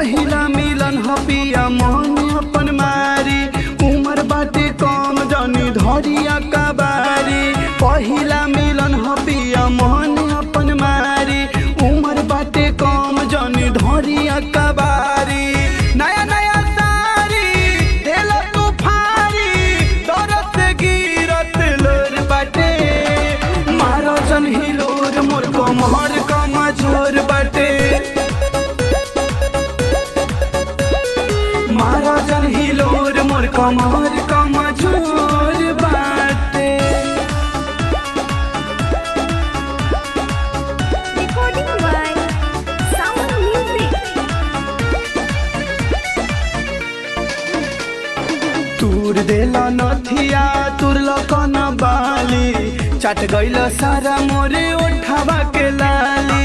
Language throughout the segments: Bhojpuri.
पहिला मिलन ह पिया मन अपन मारी उमर बाटे कम जनी धरिया कबारी पहिला मिलन ह पिया मन अपन मारी उमर बाटे कम जनी धरिया कबारी नया नया सारी देला तू फारी दरद से गिरत लोर बाटे मारो जन हिलोर मोर कमर कमजोर बाटे मारो जन हिलोर मोर कमर कमजोर बाटे Recording by Sound Music. तूर देला नथिया तुरल कन बाली चट गइल सारा मोरे ओठवा के लाली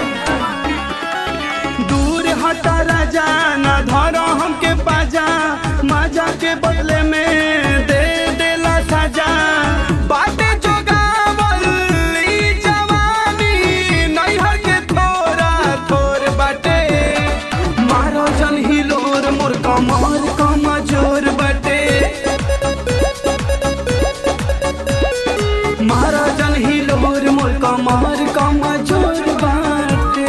दूर हटा राजा न धर हमके पाजा माजा के बदले में दे देला साजा बाटे जोगावल ई जवानी नैहर के थोड़ा थोर बाटे मारो जन हिलोर मोर कमर कमजोर बाटे मारो जन हिलोर मोर कमर कमजोर बाटे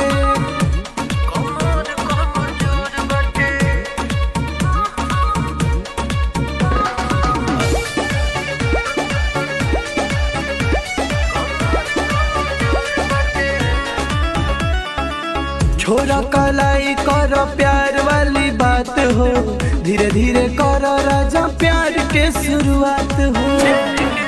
छोरा कलाई कर प्यार वाली बात हो धीरे धीरे कर राजा प्यार के शुरुआत हो